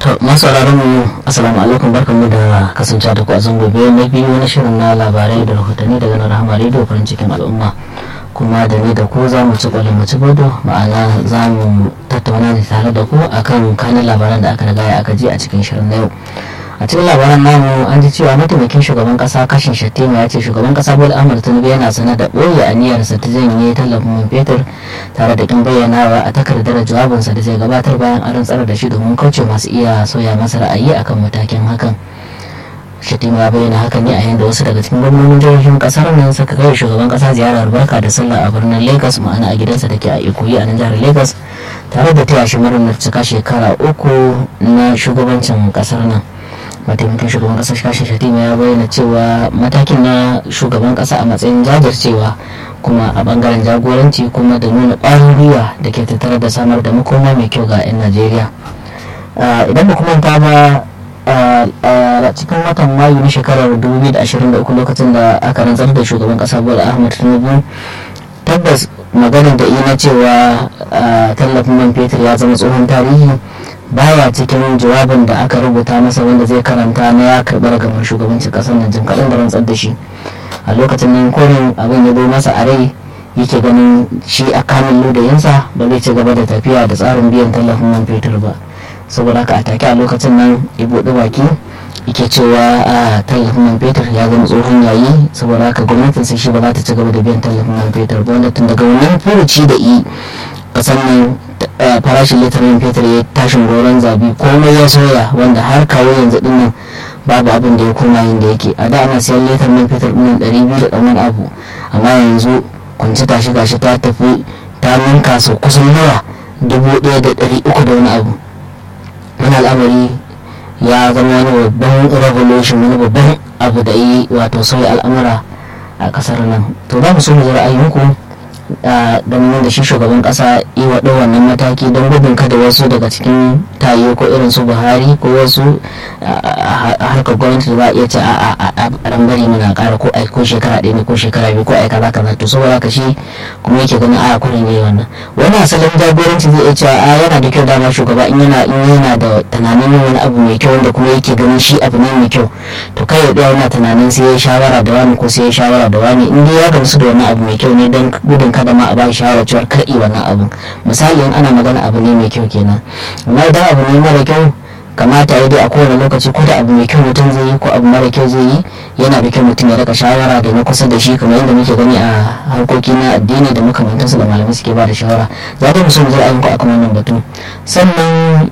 to masu mu assalamu alaikum barkanmu da kasance da ku a zango biyu na biyu na shirin na labarai da rahotanni daga nan rahama rediyo farin cikin al'umma kuma da ni da ku za mu ci kwalin mu ci bodo ma'ana za mu tattauna ne tare da ku akan kanin labaran da aka riga aka ji a cikin shirin na yau a cikin labaran namu an ji cewa mataimakin shugaban kasa kashin shattima ya ce shugaban kasa bola ahmad tinubu yana sanar da ɓoye aniyarsa ta janye tallafin man fetur tare da kin bayyanawa a takardar jawabinsa da zai gabatar bayan an rantsar da shi domin kauce masu iya sauya masa ra'ayi akan matakin hakan shattima ya bayyana hakan ne a yayin da wasu daga cikin gwamnonin jihohin kasar nan suka kai shugaban kasa ziyarar barka da sallah a birnin lagos ma'ana a gidansa da ke a ikoyi a nan jihar lagos tare da taya shi murnar cika shekara uku na shugabancin kasar nan mataimakin shugaban kasa shashi shatima ya bayyana cewa matakin na shugaban kasa a matsayin jajircewa kuma a bangaren jagoranci kuma da nuna ƙwarin gwiwa da ke tattare da samar da makoma mai kyau ga 'yan najeriya idan da kuma ta ba a cikin watan mayu na shekarar 2023 lokacin da aka rantsar da shugaban kasa bola ahmad tinubu tabbas maganar da ina cewa tallafin man fetur ya zama tsohon tarihi baya cikin jawabin da aka rubuta masa wanda zai karanta na ya karɓi ragamar shugabancin ƙasar nan jim kaɗan da rantsar da shi a lokacin nan korin abin ya zo masa a rai yake ganin shi a kamun ludayinsa ba zai ci gaba da tafiya da tsarin biyan tallafin man fetur ba saboda haka a take a lokacin nan ya buɗe baki yake cewa a tallafin man fetur ya zama tsohon yayi saboda haka gwamnatin sai shi ba za ta ci gaba da biyan tallafin man fetur ba wanda tun daga wannan furuci da i kasan nan farashin litarin fetur ya tashin goron zabi komai ya soya wanda har kawo yanzu din nan babu abin da ya koma yin da yake a da ana siyan litar man fetur din ɗari biyu da ɗan abu amma yanzu kwanci tashi gashi ta tafi ta ninka sau kusan nawa dubu ɗaya da ɗari uku da wani abu wani al'amari ya zama wani babban revolution wani babban abu da yi wato sauya al'amura a ƙasar nan to za mu so mu ji ra'ayinku ganin da shi shugaban kasa yi wa wannan mataki don gudun kada wasu daga cikin tayo ko irin su buhari ko wasu harkar gwamnati da ba iya ce a rambari muna kara ko ko shekara ɗaya ne ko shekara biyu ko ai kaza kaza to saboda ka shi kuma yake ganin a kuri ne wannan wani asalin jagoranci zai iya cewa a yana da kyau dama shugaba in yana in yana da tunanin wani abu mai kyau wanda kuma yake ganin shi abu ne mai kyau to kai ya ɗaya yana tunanin sai ya shawara da wani ko sai ya shawara da wani in dai ya gamsu da wani abu mai kyau ne don gudun kada ma a ba shawara cewar karɓi wannan abun misali in ana magana abu ne mai kyau kenan amma idan abu ne mara kyau kamata ya dai a kowane lokaci ko da abu mai kyau mutum zai yi ko abu mara kyau zai yi yana da kyau mutum ya rika shawara da na kusa da shi kamar yadda muke gani a harkoki na addini da makamantansu da malamai suke ba da shawara za ta musu zai ayyuka akan wannan batu sannan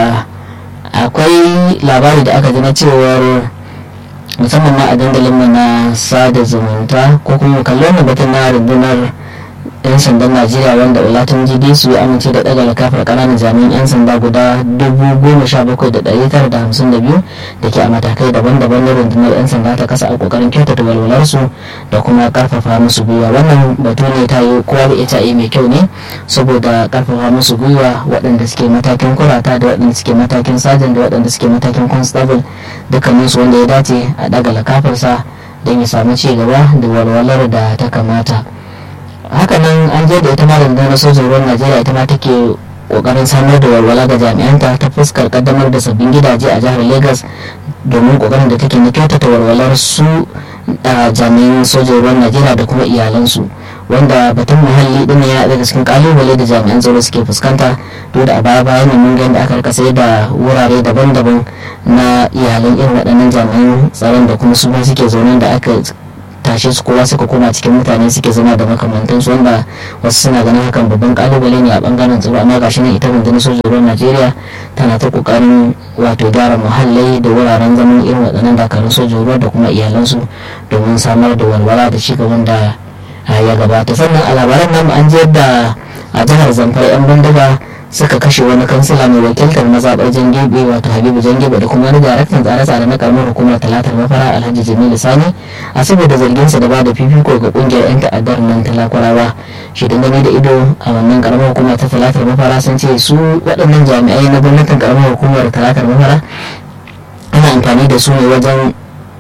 akwai labari da aka ji na cewar musamman ma a dandalin mu na sada zumunta ko kuma kalli wannan batun na rundunar yan sandan najeriya wanda olatin jide su ya amince da daga kafar kananan jami'an yan sanda guda dubu goma sha bakwai da ɗari tara da hamsin da biyu da ke a matakai daban-daban na rundunar yan sanda ta kasa a kokarin kyautata walwalarsu da kuma karfafa musu gwiwa wannan batu ne ta yi kowa da ita mai kyau ne saboda karfafa musu gwiwa waɗanda suke matakin kurata da waɗanda suke matakin sajan da waɗanda suke matakin constable dukkaninsu wanda ya dace a daga lakafarsa don ya samu ci gaba da walwalar da ta kamata hakanan an je da ita ma rundunar sojin ruwan najeriya ita ma take kokarin samar da walwala ga jami'anta ta fuskar kaddamar da sabbin gidaje a jihar lagos domin kokarin da take na kyautata walwalar su jami'an sojin ruwan najeriya da kuma iyalansu wanda batun muhalli din ya daga cikin kalubale da jami'an tsaro suke fuskanta duk da a baya bayan mun ga yadda aka rika sai da wurare daban-daban na iyalan irin waɗannan jami'an tsaron da kuma su ma suke zaune da aka tashe su kowa suka koma cikin mutane suke zama da makamantansu wanda wasu suna ganin hakan babban kalubale ne a bangaren tsaro amma gashi nan ita rundunar sojin ruwan najeriya tana ta kokarin wato gyara muhallai da wuraren zaman irin waɗannan dakarun sojin ruwa da kuma iyalansu domin samar da walwala da ci gaban da ya gabata sannan a labaran nan an je da a jihar zamfara yan bindiga suka kashe wani kansila mai wakiltar mazaɓar jangebe wato habibu jangebe da kuma wani daraktan tsare-tsare na karamar hukumar talatar mafara alhaji jamilu sani a saboda zarginsa da ba da fifiko ga kungiyar 'yan ta'addar nan talakurawa shi gani da ido a wannan karamar hukumar ta talatar mafara sun ce su waɗannan jami'ai na gwamnatin karamar hukumar talatar mafara ana amfani da su ne wajen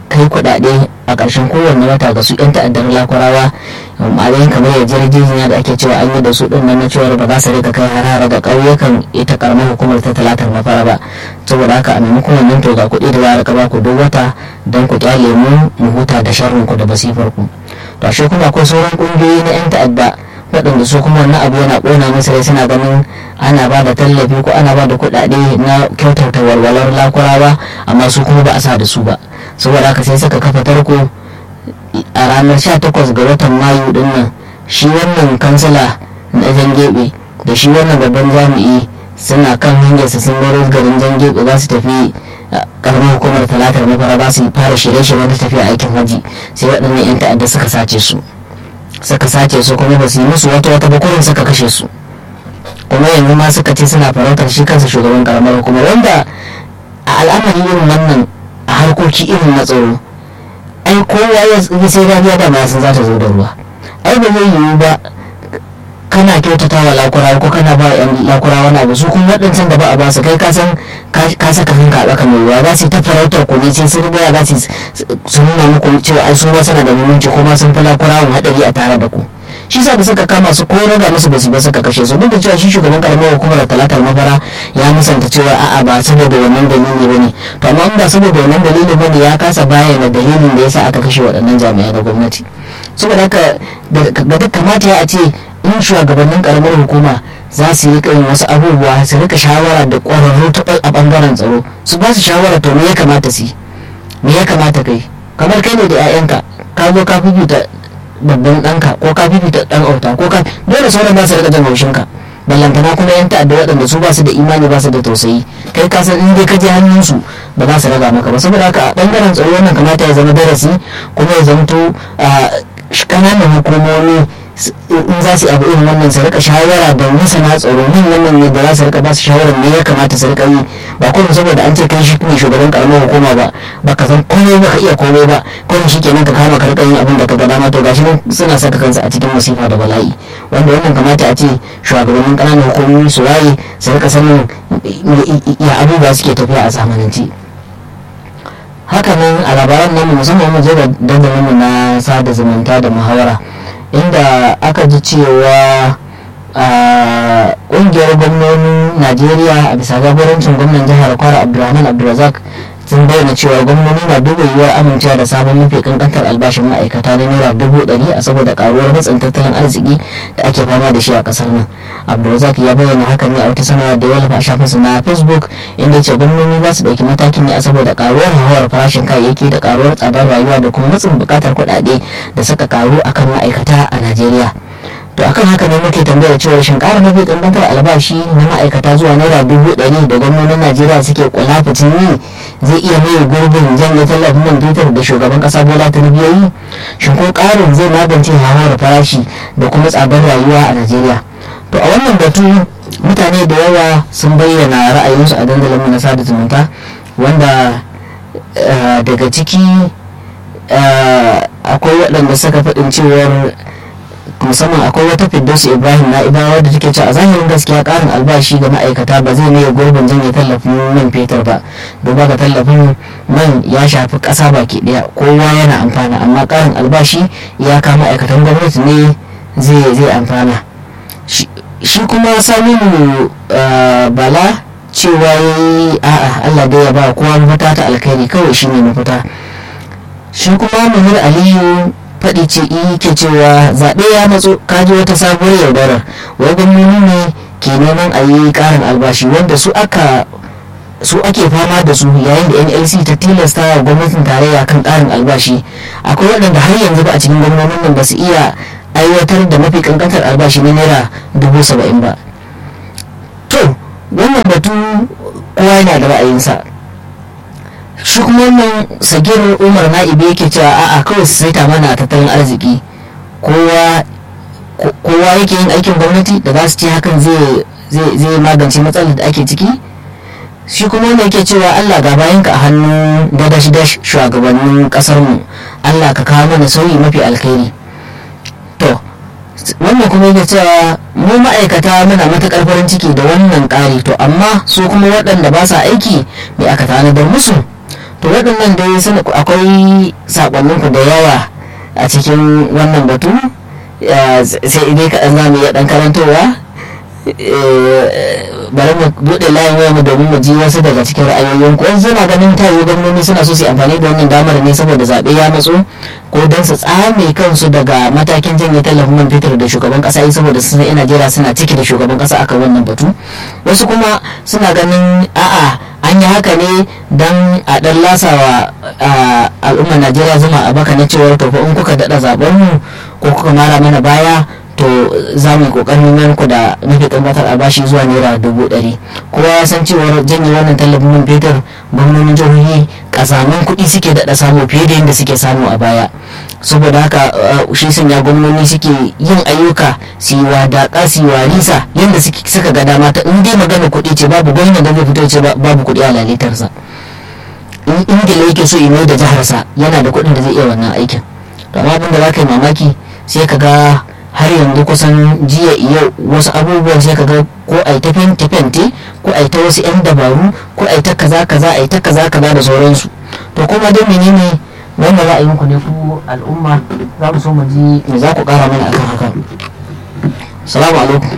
kai kuɗaɗe a ƙarshen kowanne wata ga su 'yan ta'addar lakwarawa ma'adayin kamar yarjejeniya da ake cewa an yi da su ɗin nan na cewar ba za su rika kai har ga ƙauyukan ita karamar hukumar ta talatar mafara ba saboda haka a maimakon wannan to ga kuɗi da za a rika ba ku duk wata don ku kyale mu mu huta da sharrin ku da basifar ku to ashe kuma akwai sauran ƙungiyoyi na 'yan ta'adda waɗanda su kuma wannan abu yana ƙona musu rai suna ganin ana ba da tallafi ko ana ba da kuɗaɗe na kyautata walwalar lakurawa amma su kuma ba a sa da su ba saboda haka sai suka kafa tarko a ranar 18 ga watan mayu din nan shi wannan kansila na jangebe da shi wannan babban jami'i suna kan hanyarsa sun baro garin jangebe za su tafi karamar hukumar talatar mafara za su fara shirye-shirye da tafiya aikin haji sai waɗannan 'yan ta'adda suka sace su suka sace su kuma ba su yi musu wata wata bakurin suka kashe su kuma yanzu ma suka ce suna farautar shi kansa shugaban karamar hukumar wanda a al'amari irin wannan a harkoki irin na tsaro ai kowa ya sai rariya da ma sun za ta zo da ruwa ai ba zai yiwu ba kana kyautata wa lakura ko kana ba yan lakura wani abu su kuma waɗancan da ba a ba su kai ka san ka saka kanka a ɗaka mai ruwa za su yi ta farautar ku ne sai sun gaya za su nuna muku cewa ai su ba sana da muhimmanci ko ma sun fi lakura wani haɗari a tare da ku shi sa da suka kama su ko raga musu basu ba suka kashe su duk da cewa shi shugaban karamar hukumar talatar mafara ya musanta cewa a'a ba saboda wannan dalili ba ne to amma ba saboda wannan dalili ba ne ya kasa bayyana dalilin da yasa aka kashe waɗannan jami'ai na gwamnati saboda haka ga duk kamata ya ce in shugabannin karamar hukuma za su yi yin wasu abubuwa su rika shawara da ƙwararru a ɓangaren tsaro su ba su shawara to me ya kamata su yi me ya kamata kai kamar kai ne da 'ya'yanka ka zo ka fifita babban ɗanka ko ka fifita ɗan auta ko ka dole sauran ba su rika jan haushinka ballantana kuma yan ta'adda waɗanda su ba su da imani ba su da tausayi kai ka san in dai ka je hannunsu ba za su raga maka ba saboda haka a ɓangaren tsaro wannan kamata ya zama darasi kuma ya zamto ƙananan hukumomi in za su yi abu irin wannan su rika shawara da masana tsaro min wannan ne da za su rika ba su shawara me ya kamata su rika yi ba kuma saboda an ce kai shi ne shugaban karamar hukuma ba ba ka san komai ba ka iya komai ba kuma shi kenan ka kama ka rika yin abin da ka ga dama to gashi nan suna saka kansu a cikin masifa da bala'i wanda wannan kamata a ce shugabannin ƙananan hukumomi su waye su rika sanin ya abubuwa suke tafiya a zamanance hakanan a labaran namu musamman mu je da dandalinmu na sada zumunta da muhawara inda aka ji cewa ƙungiyar gwamnonin najeriya a bisa jagorancin gwamnan jihar kwara abdulrahman abdulrazak sun bayyana cewa gwamnoni na duba yiwuwar amincewa da sabon mafi kankantar albashin ma'aikata na naira dubu ɗari a saboda karuwar matsin tattalin arziki da ake fama da shi a ƙasar nan abdulrazak ya bayyana hakan ne a wata sanarwa da ya wallafa a shafinsa na facebook inda ce gwamnoni za su ɗauki matakin ne a saboda karuwar hawar farashin kayayyaki da karuwar tsadar rayuwa da kuma matsin buƙatar kuɗaɗe da suka karu akan ma'aikata a najeriya to akan haka ne muke tambayar cewa shin ƙara mafi ƙanƙantar albashi na ma'aikata zuwa naira dubu ɗari da gwamnonin najeriya suke kulafucin yi zai iya mai gurbin janye tallafin man fetur da shugaban ƙasa bola tinubu ya yi shin ko ƙarin zai magance hawar farashi da kuma tsadar rayuwa a najeriya to a wannan batu mutane da yawa sun bayyana ra'ayinsu a dandalin na sada zumunta wanda daga ciki akwai waɗanda suka faɗin cewar musamman akwai wata firdausu ibrahim na ibawa da take cewa a zahirin gaskiya karin albashi ga ma'aikata ba zai maye gurbin janye tallafin man fetur ba duba ga tallafin man ya shafi ƙasa baki ɗaya kowa yana amfana amma karin albashi ya kama ma'aikatan gwamnati ne zai zai amfana shi kuma saminu bala cewa yi a'a allah dai ya ba kowa mafita ta alkhairi kawai shine mafita shi kuma munir aliyu faɗi ce ke cewa zaɓe ya matso kaji wata sabuwar yaudarar wai gwamnoni ne ke neman a yi ƙarin albashi wanda su aka su ake fama da su yayin da nlc ta tilasta wa gwamnatin tarayya kan ƙarin albashi akwai waɗanda har yanzu ba a cikin gwamnonin nan ba su iya aiwatar da mafi kankantar albashi na naira dubu saba'in ba to wannan batu kowa yana da ra'ayinsa shi kuma wannan sagir umar na'ibi yake cewa a'a kawai su saita mana tattalin arziki kowa yake yin aikin gwamnati da za su ce hakan zai magance matsalar da ake ciki shi kuma wanda yake cewa allah ga bayanka a hannun dadash dash shugabannin kasar mu allah ka kawo mana sauyi mafi alkhairi to wannan kuma yake cewa mu ma'aikata muna matuƙar farin ciki da wannan ƙari to amma su kuma waɗanda ba sa aiki me aka tanadar musu to waɗannan dai suna akwai sakonninku da yawa a cikin wannan batu sai dai kaɗan za mu iya ɗan karantowa bari mu buɗe layin waya mu domin mu ji wasu daga cikin ra'ayoyin ku wasu suna ganin tayi gwamnoni suna so su amfani da wannan damar ne saboda zaɓe ya matso ko don su tsame kansu daga matakin janye tallafin man fetur da shugaban ƙasa yi saboda sun yan najeriya suna ciki da shugaban ƙasa akan wannan batu wasu kuma suna ganin a'a an yi haka ne don a ɗan lasawa al'ummar najeriya zuma a baka na cewar to in kuka daɗa zaɓen mu ko kuka mara mana baya to za mu yi kokarin nan ku da muke tabbatar a bashi zuwa naira dubu ɗari kowa ya san cewar janye wannan tallafin man fetur gwamnonin jihohi kasamin kuɗi suke daɗa samu fiye da yadda suke samu a baya saboda haka shi sanya gwamnoni suke yin ayyuka su yi wadaƙa su yi warisa yadda suka ga dama ta in dai magana kuɗi ce babu gwamnan da zai fito ce babu kuɗi a lalitarsa in ingila yake so mai da jiharsa yana da kuɗin da zai iya wannan aikin to amma abin da za ka yi mamaki sai ka ga har yanzu kusan jiya yau wasu abubuwan sai kaga ko a yi ta fente ko a yi ta wasu 'yan dabaru ko a yi ta kaza kaza a yi ta kaza kaza da sauransu to kuma dai menene wannan ra'ayinku ne ku al'umma za mu so mu ji me za ku kara mana akan haka salamu alaikum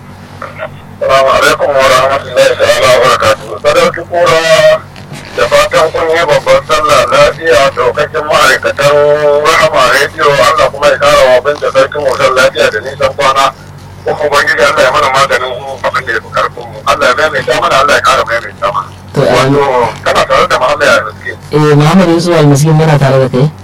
salamu alaikum wa rahmatullahi ta'ala wa barakatuhu sadauki kura da fatan kun yi babban sallah lafiya daukakin ma'aikatan rahama rediyo Allah kuma ya kara wa binta sarkin wutar lafiya da nisan kwana kuma ubangiji Allah ya mana maganin abin da ya fi karfin mu Allah ya maimaita mana Allah ya kara maimaita mana wato kana tare da Muhammad ya riske eh Muhammad Yusuf al-Miskin muna tare da kai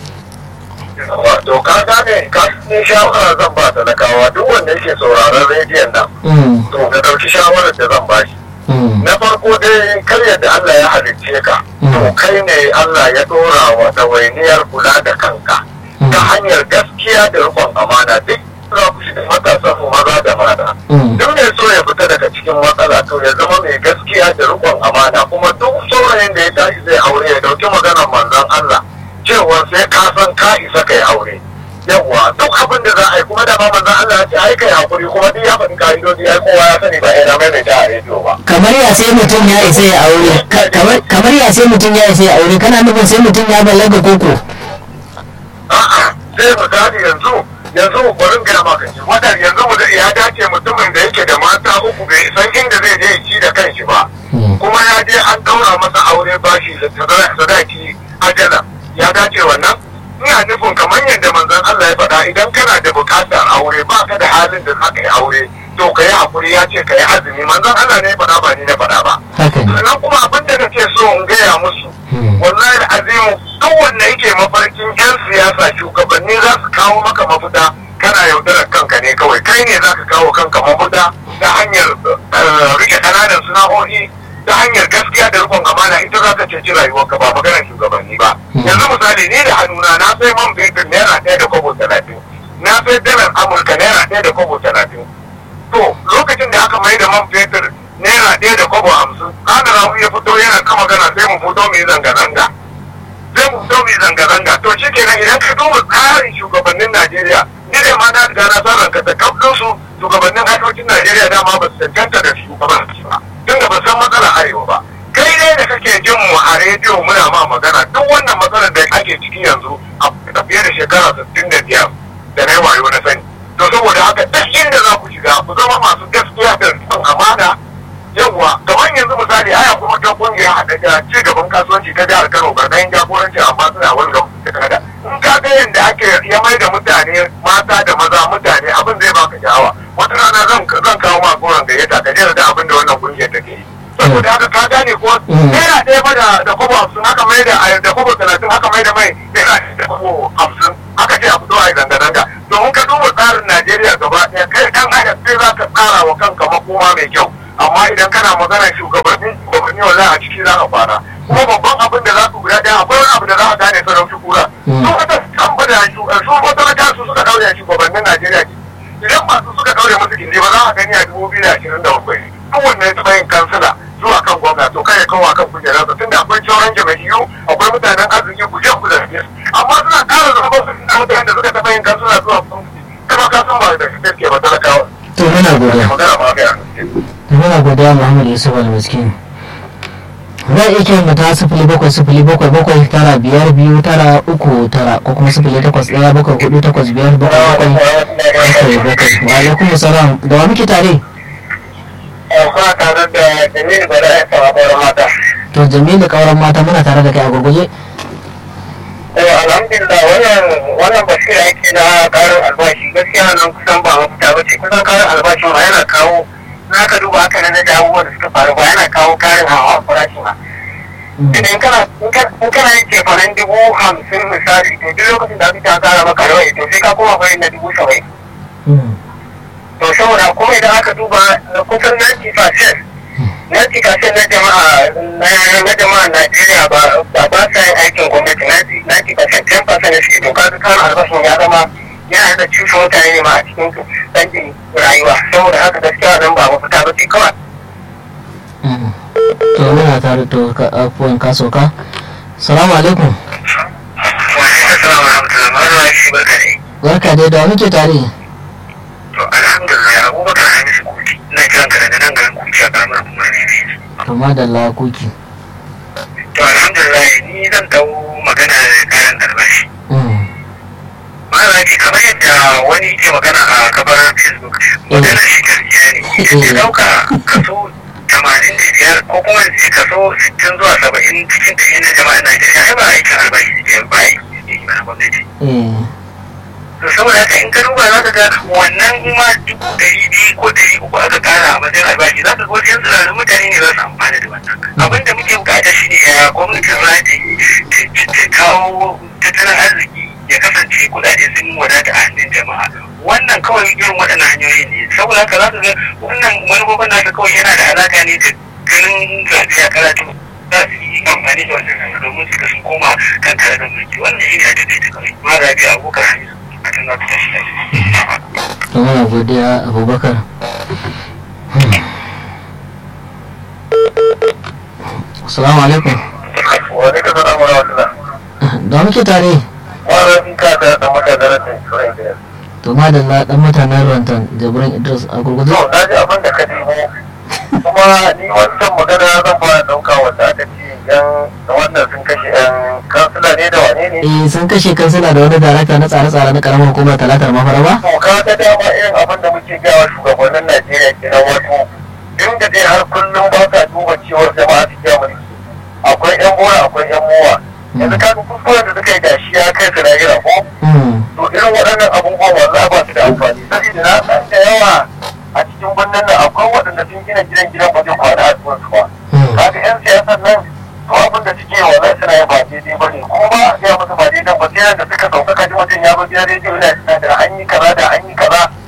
wato ka gane ka ni shawara zan ba talakawa duk wanda yake sauraron rediyon nan to ka dauki shawarar da zan ba shi na farko dai kar yadda Allah ya halicce ka to kai ne Allah ya dora wa ɗawainiyar kula da kanka ta hanyar gaskiya da rikon amana duk za ku shiga matasan mu maza da mata duk mai so ya fita daga cikin matsala to ya zama mai gaskiya da rikon amana kuma duk saurayin da ya tashi zai aure ya dauki maganar manzon Allah cewa sai ka san ka isa kai aure yawwa duk abin da za a yi kuma da ma manzon Allah ya ce ai kai hakuri kuma duk ya faɗi ka'idoji ai kowa ya sani ba ina mai ta a rediyo ba kamar ya sai mutum ya isa ya aure kamar ya sai mutum ya isa ya aure kana nufin sai mutum ya balaga koko a'a sai misali yanzu yanzu barin gaya maka shi wadar yanzu mu ya dace mutumin da yake da mata uku bai san inda zai je ci da kanshi ba kuma ya je an daura masa aure bashi da sadaki ajala ya dace wannan ina nufin kamar yadda manzon Allah ya faɗa idan kana da buƙatar aure ba ka da halin da za ka yi aure to ka yi hakuri ya ce ka yi azumi manzon Allah ne ya faɗa ba ni na faɗa ba sannan kuma abin da nake so in gaya musu wallahi azimu duk wanda yake mafarkin yan siyasa shugabanni za su kawo maka mafita kana yaudarar kanka ne kawai kai ne za ka kawo kanka mafita ta hanyar rike ƙananan sana'o'i ta hanyar gaskiya da rikon amana ita za ka ceci rayuwarka ba maganar shugabanni ba yanzu misali ni da hannuna na sai man fetur naira ɗaya da kwabo talatin na sai dalar amurka naira ɗaya da kwabo talatin to lokacin da aka mai da man fetur naira ɗaya da kwabo hamsin kana rahu ya fito yana kama gana sai mu fito mu yi zanga-zanga sai mu fito mu yi zanga-zanga to shi kenan idan ka duba tsarin shugabannin najeriya ni da ma na riga na san ranka da kafin su shugabannin harkokin najeriya dama ba su cancanta da shugabanci ba tunda ba san matsalar arewa ba kai dai da kake jin mu a rediyo muna ma magana duk wannan matsalar da ake ciki yanzu a fiye da shekara sittin da biyar da na yi wayo na sani to saboda haka duk inda za ku shiga ku zama masu gaskiya da rikon amana yawwa kamar yanzu misali aya kuma ta kungiya haɗa da ci gaban kasuwanci ta jihar Kano karkashin jagorancin amma suna wani ga da kada in ka ga yadda ake ya mai da mutane mata da maza mutane abin zai baka sha'awa wata rana zan zan kawo ma goron gayyata ka jira da abin da wannan kungiyar take yi saboda haka ka gane ko naira ɗaya ba da da kobo hamsin haka mai da da kobo talatin haka mai da mai naira da kobo hamsin haka ce a fito a yi zanga-zanga domin ka duba tsarin Najeriya gaba ɗaya kai ɗan adam sai za ka tsara wa kanka makoma mai kyau amma idan kana magana shugabanni shugabanni wala a ciki za ka fara kuma babban abin da za ku guda ɗaya akwai wani abu da za ka gane sarauci kura su wata kan bada su wata na su suka daure shugabannin Najeriya idan masu suka daure musu gindi ba za a gani a dubu biyu da ashirin da bakwai duk wanda ya taɓa yin kansila zuwa kan gwamna to kai kawo kan kujerarsa tunda akwai sauran jama'iyyu akwai mutanen arziki ku je ku zaɓe amma suna ƙara zama su da mutanen da suka taɓa yin kansila zuwa gwamnati kama ka san ba da gaske ba talakawa. to muna godiya magana ma ga muna godiya Muhammad Yusuf al-Miskin za a iya kiran mu ta sifili bakwai sifili bakwai bakwai tara biyar biyu tara uku tara ko kuma sifili takwas ɗaya bakwai hudu takwas biyar bakwai bakwai bakwai bakwai wa alaikum salam da wa muke tare Kuna tare da Jamilu Bala ya sama ƙwarar mata. to jamilu kauran mata muna tare da kai a gurguje To alhamdulillah wannan wannan basira yake na karin albashi gaskiya nan kusan ba mafita ba ce kusan karin albashin ma yana kawo na ka duba haka na da abubuwan da suka faru ba yana kawo karin hawa farashi ma. Idan kana in kana yin cefanen dubu hamsin misali to duk lokacin da aka ta kara maka rawai to sai ka koma bayan na dubu saba'in. To saboda kuma idan aka duba kusan 90% na kashe na jama'a na jama'a Najeriya ba ba ba sa yin aikin gwamnati na ci kashe 10% da suke to kaga kan albashin ya zama yana da cusa mutane ne ma a cikin canjin rayuwa saboda haka gaskiya nan ba mafita ba ce kawai. to muna tare to afuwan kasoka salamu alaikum barka dai da muke tare To alhamdulillah abubakar hamisu kuti na kiran ka daga nan garin kuti a karamar kuma ne ne. to madalla kuki To alhamdulillah ni zan dau magana da kayan albashi. Malaki kamar yadda wani ke magana a kabar Facebook magana shi gaskiya ne. Idan ya dauka kaso tamanin da biyar ko kuma ce kaso sittin zuwa saba'in cikin ɗari na jama'ar Najeriya ai ba aikin albashi ne ba aiki ne na gwamnati. to saboda haka in ka duba za ka ga wannan ma dubu ɗari biyu ko ɗari uku aka kara a matsayin albashi za ka ga wasu yan tsirarin mutane ne za su amfana da wannan abin da muke bukata shi ne ya gwamnati za ta ta kawo tattalin arziki ya kasance kuɗaɗe sun wadata a hannun jama'a wannan kawai irin waɗannan hanyoyi ne saboda haka za ka ga wannan manufofin nasa kawai yana da alaƙa ne da ganin zaɓe a karatu za su yi amfani da wannan domin su sun koma kan tare da mulki wannan shi ne a taƙaita kawai ma zaɓe abokan hanyar to muna godiya abubakar assalamu alaikum wani ka sana mara wata da muke tare wani ka da dan mata da rasin turai da to madalla dan mutanen ruwantan jibrin idris a gurgudu to na ji abin da ka nemo kuma ni wancan magana zan fara dauka wanda aka ce yan wannan sun kashe yan kansila ne da wane ne eh sun kashe kansila da wani darakta na tsare-tsare na karamar hukumar talatar mafara ba to ka ga dama irin abin da muke gawa shugabannin najeriya kenan wato inda dai har kullum ba sa duba cewar jama'a su ja mulki akwai yan bora akwai yan mowa yanzu ka ga kuskuren da suka yi da shi ya kai su lahira ko to irin waɗannan abubuwan wallahi ba su da amfani saboda na san da yawa a cikin birnin nan akwai waɗanda sun gina gidan gidan ba zai kwana a cikin su ba kaga yan siyasan nan to abin da suke wallahi suna yin ba daidai ba ne kuma ba a gaya musu ba daidai ba sai da suka sauka kaji mutum ya zo gidan rediyo yana da an yi kaza da an yi kaza